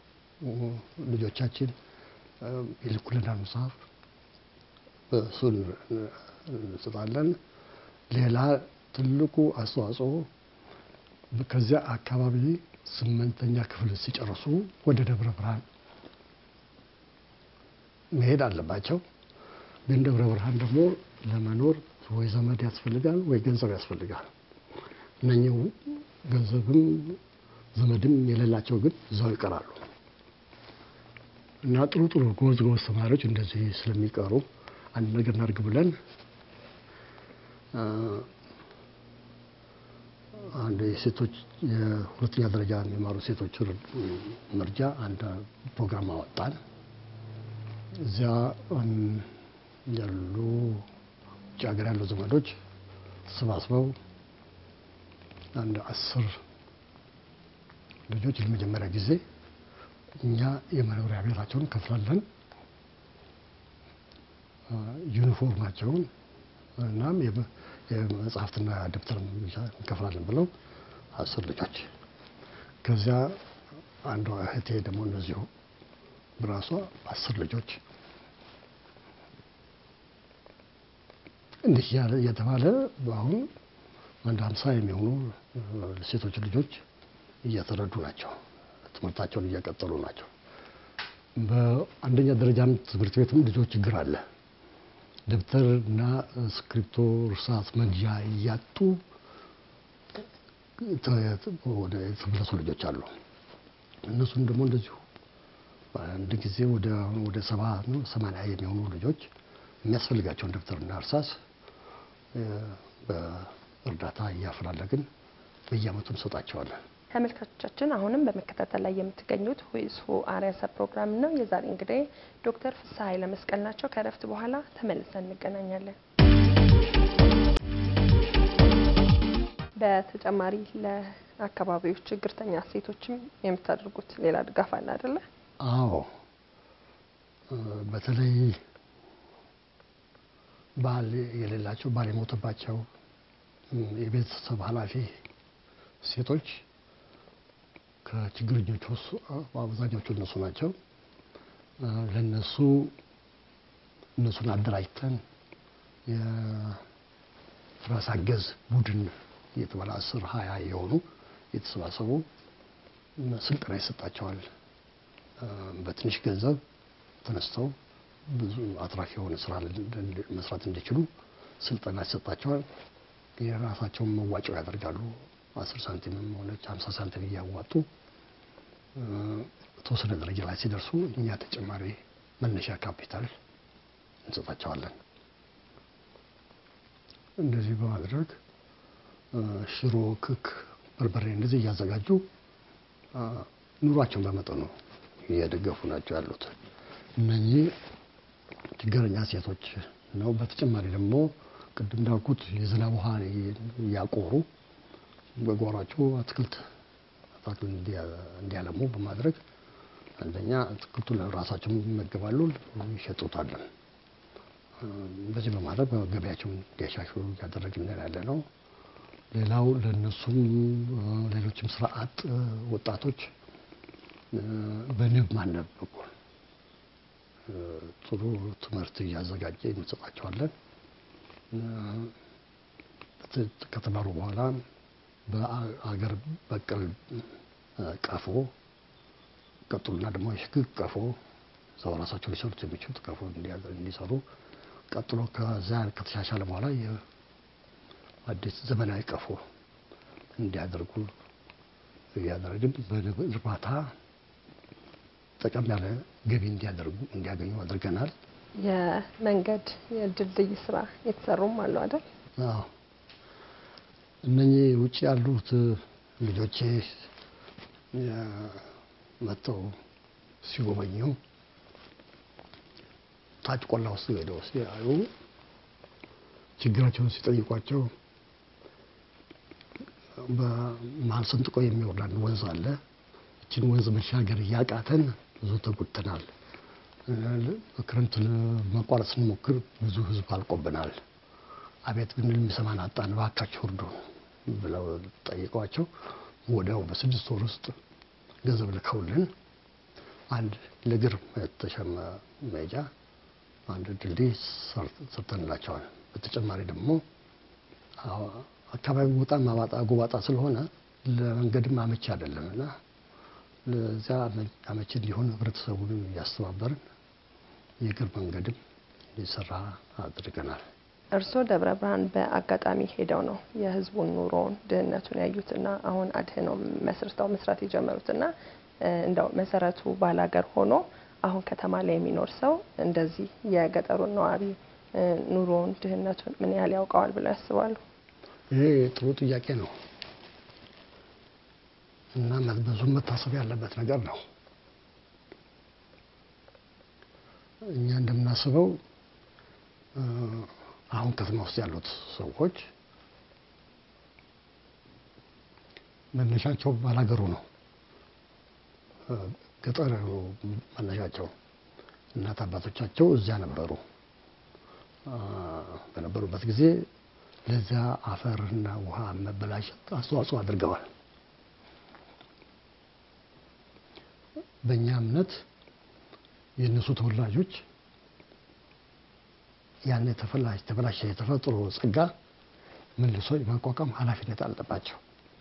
ልጆቻችን ይልኩልናል መጽሐፍ፣ እሱን እንሰጣለን። ሌላ ትልቁ አስተዋጽኦ ከዚያ አካባቢ ስምንተኛ ክፍል ሲጨርሱ ወደ ደብረ ብርሃን መሄድ አለባቸው። ግን ደብረ ብርሃን ደግሞ ለመኖር ወይ ዘመድ ያስፈልጋል ወይ ገንዘብ ያስፈልጋል። እነኚህ ገንዘብም ዘመድም የሌላቸው ግን እዛው ይቀራሉ እና ጥሩ ጥሩ ጎበዝ ጎበዝ ተማሪዎች እንደዚህ ስለሚቀሩ አንድ ነገር እናድርግ ብለን አንድ የሴቶች የሁለተኛ ደረጃ የሚማሩ ሴቶች መርጃ አንድ ፕሮግራም አወጣን። እዚያ ያሉ ውጭ ሀገር ያሉ ዘመዶች ተሰባስበው አንድ አስር ልጆች ለመጀመሪያ ጊዜ እኛ የመኖሪያ ቤታቸውን እንከፍላለን፣ ዩኒፎርማቸውን እናም የመጽሐፍትና ደብተር እንከፍላለን ብለው አስር ልጆች። ከዚያ አንዷ እህቴ ደግሞ እንደዚሁ በራሷ አስር ልጆች እንዲህ እየተባለ በአሁኑ አንድ ሀምሳ የሚሆኑ ሴቶች ልጆች እየተረዱ ናቸው። ትምህርታቸውን እየቀጠሉ ናቸው። በአንደኛ ደረጃም ትምህርት ቤትም ልጆች ችግር አለ። ደብተር እና እስክሪብቶ፣ እርሳስ መግዣ እያጡ ወደ የተመለሱ ልጆች አሉ። እነሱም ደግሞ እንደዚሁ አንድ ጊዜ ወደ ወደ ሰባ ነው ሰማንያ የሚሆኑ ልጆች የሚያስፈልጋቸውን ደብተርና እርሳስ በእርዳታ እያፈላለግን በየዓመቱ እንሰጣቸዋለን። ተመልካቾቻችን አሁንም በመከታተል ላይ የምትገኙት ሁይስ ሁ አርአያ ፕሮግራም ነው። የዛሬ እንግዲህ ዶክተር ፍስሐ ኃይለ መስቀል ናቸው። ከእረፍት በኋላ ተመልሰን እንገናኛለን። በተጨማሪ ለአካባቢዎች ችግርተኛ ሴቶችም የምታደርጉት ሌላ ድጋፍ አለ አይደለ? አዎ፣ በተለይ ባል የሌላቸው ባል የሞተባቸው የቤተሰብ ኃላፊ ሴቶች ከችግረኞቹ አብዛኞቹ እነሱ ናቸው። ለነሱ እነሱን አደራጅተን የራስ አገዝ ቡድን እየተባለ አስር ሀያ የሆኑ የተሰባሰቡ ስልጠና ይሰጣቸዋል። በትንሽ ገንዘብ ተነስተው ብዙ አትራፊ የሆነ ስራ መስራት እንዲችሉ ስልጠና ይሰጣቸዋል። የራሳቸውን መዋጮው ያደርጋሉ። አስር ሳንቲምም ሆነች ሀምሳ ሳንቲም እያዋጡ የተወሰነ ደረጃ ላይ ሲደርሱ እኛ ተጨማሪ መነሻ ካፒታል እንሰጣቸዋለን። እንደዚህ በማድረግ ሽሮ፣ ክክ፣ በርበሬ እንደዚህ እያዘጋጁ ኑሯቸውን በመጠኑ እየደገፉ ናቸው ያሉት እነኚህ ችግረኛ ሴቶች ነው። በተጨማሪ ደግሞ ቅድም እንዳልኩት የዝናብ ውሃ እያቆሩ በጓሯቸው አትክልት አትክልት እንዲያለሙ በማድረግ አንደኛ አትክልቱን ለራሳቸው ይመገባሉ፣ ይሸጡታለን። በዚህ በማድረግ ገበያቸውን እንዲያሻሽሉ እያደረግን ያለ ነው። ሌላው ለእነሱም ሌሎችም ስራ አጥ ወጣቶች በንብ ማነብ በኩል ጥሩ ትምህርት እያዘጋጀ እንሰጣቸዋለን። ከተማሩ በኋላ በአገር በቀል ቀፎ ቀጥሉና ደግሞ የሽግግ ቀፎ ሰው ራሳቸው ሊሰሩት የሚችሉት ቀፎ እንዲሰሩ ቀጥሎ ከዛ ከተሻሻለ በኋላ የአዲስ ዘመናዊ ቀፎ እንዲያደርጉ እያደረግን በንብ እርባታ ጠቀም ያለ ገቢ እንዲያደርጉ እንዲያገኙ አድርገናል። የመንገድ የድልድይ ስራ የተሰሩም አሉ አይደል? አዎ እነኚህ ውጭ ያሉት ልጆቼ መጥተው ሲጎበኙ ታች ቆላ ውስጥ ሄደው ሲያዩ ችግራቸውን ሲጠይቋቸው በመሀል ሰንጥቆ የሚወርድ አንድ ወንዝ አለ። ይችን ወንዝ መሻገር እያቃተን ብዙ ተጎድተናል። ክረምት መቋረጥ ስንሞክር ብዙ ሕዝብ አልቆብናል። አቤት ብንል የሚሰማን አጣን፣ እባካችሁ እርዱን ብለው ጠይቀዋቸው ወዲያው በስድስት ወር ውስጥ ገንዘብ ልከውልን አንድ ለእግር የተሸመ መሄጃ አንድ ድልድይ ሰርተንላቸዋል። በተጨማሪ ደግሞ አካባቢው በጣም አባጣ ጎባጣ ስለሆነ ለመንገድም አመቺ አይደለም እና ለዚያ አመቺ እንዲሆን ህብረተሰቡን እያስተባበርን የእግር መንገድም እንዲሰራ አድርገናል። እርስዎ ደብረ ብርሃን በአጋጣሚ ሄደው ነው የህዝቡን ኑሮውን ድህነቱን ያዩትና አሁን አድህነው መስርተው መስራት የጀመሩትና እንደው መሰረቱ ባላገር ሆኖ አሁን ከተማ ላይ የሚኖር ሰው እንደዚህ የገጠሩን ነዋሪ ኑሮውን ድህነቱን ምን ያህል ያውቀዋል ብለው ያስባሉ? ይሄ ጥሩ ጥያቄ ነው። እና ብዙ መታሰብ ያለበት ነገር ነው። እኛ እንደምናስበው አሁን ከተማ ውስጥ ያሉት ሰዎች መነሻቸው ባላገሩ ነው። ገጠር መነሻቸው እናት አባቶቻቸው እዚያ ነበሩ። በነበሩበት ጊዜ ለዚያ አፈርና ውሃ መበላሸት አስተዋጽኦ አድርገዋል። በእኛ እምነት የእነሱ ተወላጆች ያን የተበላሸ የተፈጥሮ ጸጋ መልሶ የማቋቋም ኃላፊነት አለባቸው።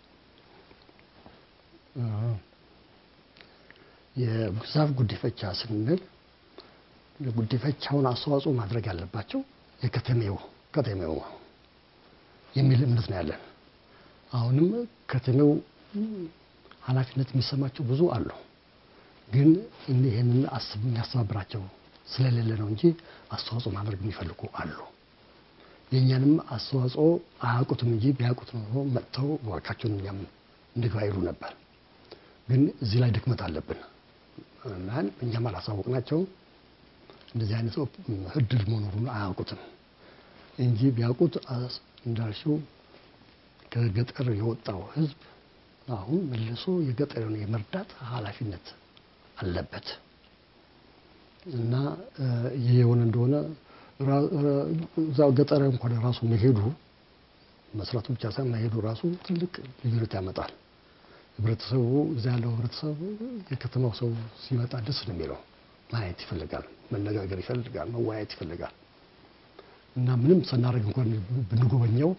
የዛፍ ጉዲፈቻ ስንል የጉዲፈቻውን አስተዋጽኦ ማድረግ ያለባቸው የከተሜው ከተሜው የሚል እምነት ነው ያለን። አሁንም ከተሜው ኃላፊነት የሚሰማቸው ብዙ አሉ። ግን ይህንን የሚያስተባብራቸው ስለሌለ ነው እንጂ አስተዋጽኦ ማድረግ የሚፈልጉ አሉ። የእኛንም አስተዋጽኦ አያውቁትም እንጂ ቢያውቁት ኖሮ መጥተው እባካችሁን እኛም እንግባ ይሉ ነበር። ግን እዚህ ላይ ድክመት አለብን እና እኛም አላሳወቅናቸውም። እንደዚህ አይነት እድል መኖሩን አያውቁትም እንጂ ቢያውቁት እንዳልሽው ከገጠር የወጣው ሕዝብ አሁን መልሶ የገጠርን የመርዳት ኃላፊነት አለበት እና ይህ የሆነ እንደሆነ እዛው ገጠር እንኳን ራሱ መሄዱ መስራቱ ብቻ ሳይሆን መሄዱ ራሱ ትልቅ ልዩነት ያመጣል። ህብረተሰቡ እዛ ያለው ህብረተሰቡ የከተማው ሰው ሲመጣ ደስ ነው የሚለው። ማየት ይፈልጋል፣ መነጋገር ይፈልጋል፣ መወያየት ይፈልጋል እና ምንም ስናደርግ እንኳን ብንጎበኘው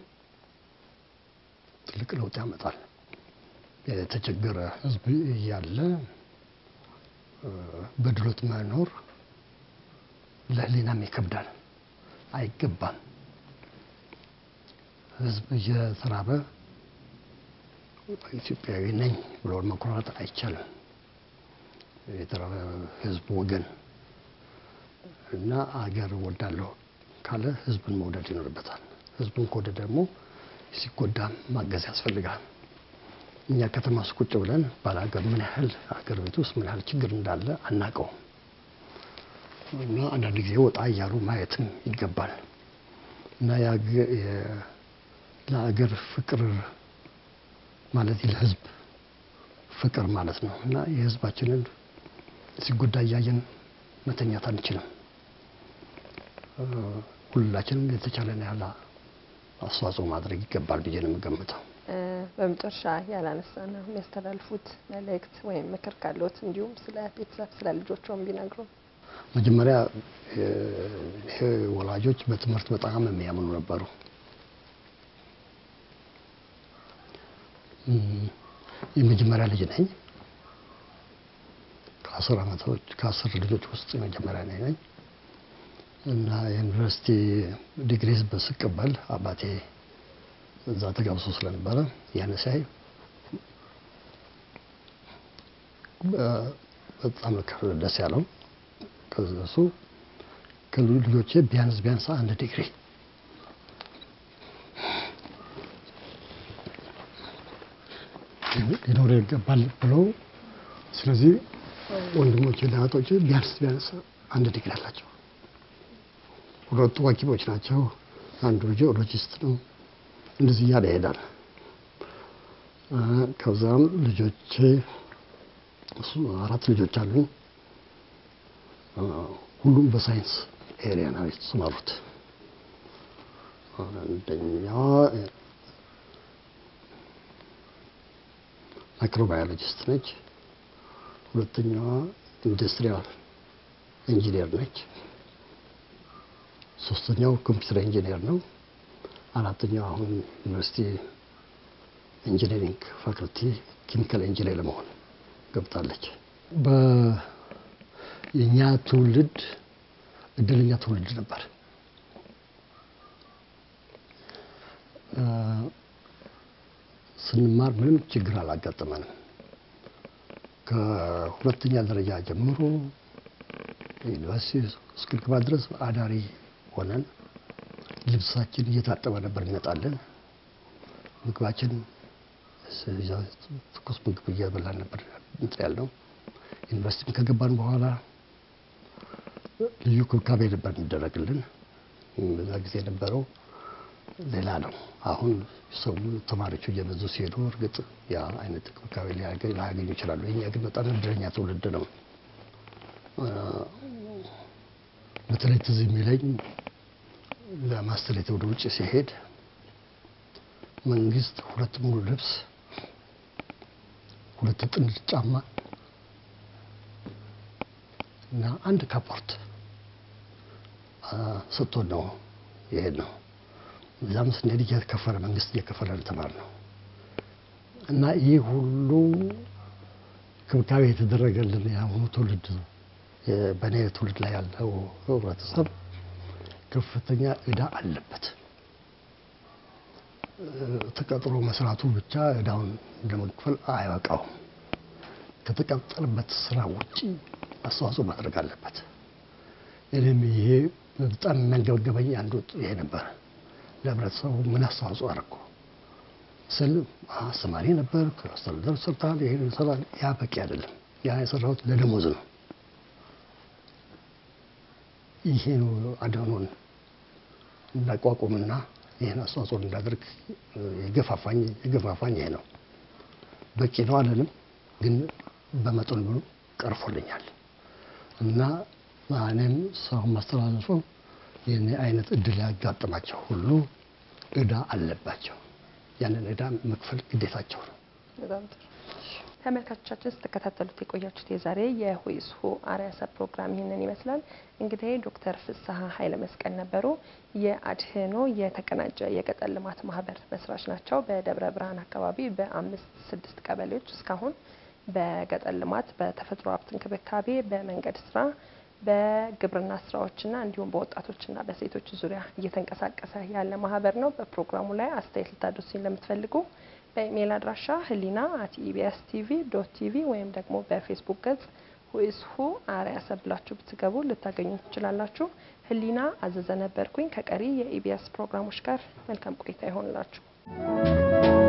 ትልቅ ለውጥ ያመጣል። የተቸገረ ህዝብ እያለ በድሎት መኖር ለህሊናም ይከብዳል፣ አይገባም። ህዝብ እየተራበ ኢትዮጵያዊ ነኝ ብሎ መኩራት አይቻልም። የተራበ ህዝብ ወገን እና አገር ወዳለሁ ካለ ህዝብን መውደድ ይኖርበታል። ህዝብን ከወደደ ደግሞ ሲጎዳም ማገዝ ያስፈልጋል። እኛ ከተማ ውስጥ ቁጭ ብለን ባላገር ምን ያህል አገር ቤት ውስጥ ምን ያህል ችግር እንዳለ አናውቀውም እና አንዳንድ ጊዜ ወጣ እያሉ ማየትም ይገባል እና ለአገር ፍቅር ማለት ለህዝብ ፍቅር ማለት ነው እና የህዝባችንን ሲጎዳ እያየን መተኛት አንችልም። ሁላችንም የተቻለን ያህል አስተዋጽኦ ማድረግ ይገባል ብዬ ነው የምገምተው። በመጨረሻ ያላነሳ ነው የሚያስተላልፉት መልእክት ወይም ምክር ካለዎት እንዲሁም ስለ ቤተሰብ ስለ ልጆቿም ቢነግሩ። መጀመሪያ ይሄ ወላጆች በትምህርት በጣም የሚያምኑ ነበሩ። የመጀመሪያ ልጅ ነኝ። ከአስር ዓመቶች ከአስር ልጆች ውስጥ የመጀመሪያ ነኝ ነኝ እና የዩኒቨርሲቲ ዲግሪ በስቀበል አባቴ እዛ ተጋብሶ ስለነበረ ያን ሳይ በጣም ደስ ያለው ከሱ ከልጆቼ ቢያንስ ቢያንስ አንድ ዲግሪ ሊኖር ይገባል ብለው ስለዚህ ወንድሞቼ እና እህቶቼ ቢያንስ ቢያንስ አንድ ዲግሪ አላቸው። ሁለቱ ሐኪሞች ናቸው። አንዱ ጂኦሎጂስት ነው። እንደዚህ እያለ ይሄዳል። ከዛም ልጆቼ አራት ልጆች አሉኝ። ሁሉም በሳይንስ ኤሪያ ነው የተሰማሩት። አንደኛዋ ማይክሮባዮሎጂስት ነች። ሁለተኛዋ ኢንዱስትሪያል ኢንጂነር ነች። ሶስተኛው ኮምፒውተር ኢንጂነር ነው። አራተኛው አሁን ዩኒቨርሲቲ ኢንጂነሪንግ ፋክልቲ ኬሚካል ኢንጂነር ለመሆን ገብታለች። የእኛ ትውልድ እድለኛ ትውልድ ነበር። ስንማር ምንም ችግር አላጋጠመንም። ከሁለተኛ ደረጃ ጀምሮ ዩኒቨርሲቲ እስክንገባ ድረስ አዳሪ ሆነን ልብሳችን እየታጠበ ነበር እንመጣለን። ምግባችን ትኩስ ምግብ እየበላን ነበር እንትን ያልነው። ዩኒቨርሲቲም ከገባን በኋላ ልዩ ክብካቤ ነበር የሚደረግልን። በዛ ጊዜ የነበረው ሌላ ነው። አሁን ሰው ተማሪዎቹ እየበዙ ሲሄዱ እርግጥ ያ አይነት ክብካቤ ላያገኙ ይችላሉ። የኛ ግን በጣም እድለኛ ትውልድ ነው። በተለይ ትዝ የሚለኝ ለማስተሌት ወደ ውጭ ሲሄድ መንግስት ሁለት ሙሉ ልብስ፣ ሁለት ጥንድ ጫማ እና አንድ ካፖርት ሰጥቶን ነው የሄድ ነው። እዛም ስንሄድ እየከፈለ መንግስት እየከፈለ ተማር ነው እና ይህ ሁሉ ክብካቤ የተደረገልን የአሁኑ ትውልድ በእኔ ትውልድ ላይ ያለው ህብረተሰብ ከፍተኛ እዳ አለበት። ተቀጥሮ መስራቱ ብቻ እዳውን ለመክፈል አያበቃውም። ከተቀጠረበት ስራ ውጪ አስተዋጽኦ ማድረግ አለበት። እኔም ይሄ በጣም የሚያንገበገበኝ አንዱ ይሄ ነበር። ለህብረተሰቡ ምን አስተዋጽኦ አደረኩ ስል አስተማሪ ነበር፣ አስተዳደር ሰርታል፣ ይሄን ይሰራል። ያ በቂ አይደለም። ያ የሰራሁት ለደሞዝ ነው። ይሄ ነው አድኖን እንዳቋቁምና ይህን አስተዋጽኦ እንዳደርግ የገፋፋኝ የገፋፋኝ ይሄ ነው። በቂ ነው አለንም፣ ግን በመጠኑ ብሎ ቀርፎልኛል እና እኔም ሰው ማስተላለፉ ይህን አይነት እድል ያጋጥማቸው ሁሉ እዳ አለባቸው። ያንን እዳ መክፈል ግዴታቸው ነው። በጣም ጥሩ ተመልካቾቻችን ስትከታተሉት የቆያችሁት የዛሬ የሁይስሁ አርያሰ ፕሮግራም ይህንን ይመስላል። እንግዲህ ዶክተር ፍስሀ ኃይለ መስቀል ነበሩ። የአድህኖ የተቀናጀ የገጠር ልማት ማህበር መስራች ናቸው። በደብረ ብርሃን አካባቢ በአምስት ስድስት ቀበሌዎች እስካሁን በገጠር ልማት፣ በተፈጥሮ ሀብት እንክብካቤ፣ በመንገድ ስራ በግብርና ስራዎችና እንዲሁም በወጣቶችና በሴቶች ዙሪያ እየተንቀሳቀሰ ያለ ማህበር ነው። በፕሮግራሙ ላይ አስተያየት ልታደርሱኝ ለምትፈልጉ በኢሜይል አድራሻ ህሊና አት ኢቢኤስ ቲቪ ዶት ቲቪ ወይም ደግሞ በፌስቡክ ገጽ ሁኢስሁ አርያሰ ብላችሁ ብትገቡ ልታገኙ ትችላላችሁ። ህሊና አዘዘ ነበርኩኝ። ከቀሪ የኢቢኤስ ፕሮግራሞች ጋር መልካም ቆይታ ይሆንላችሁ።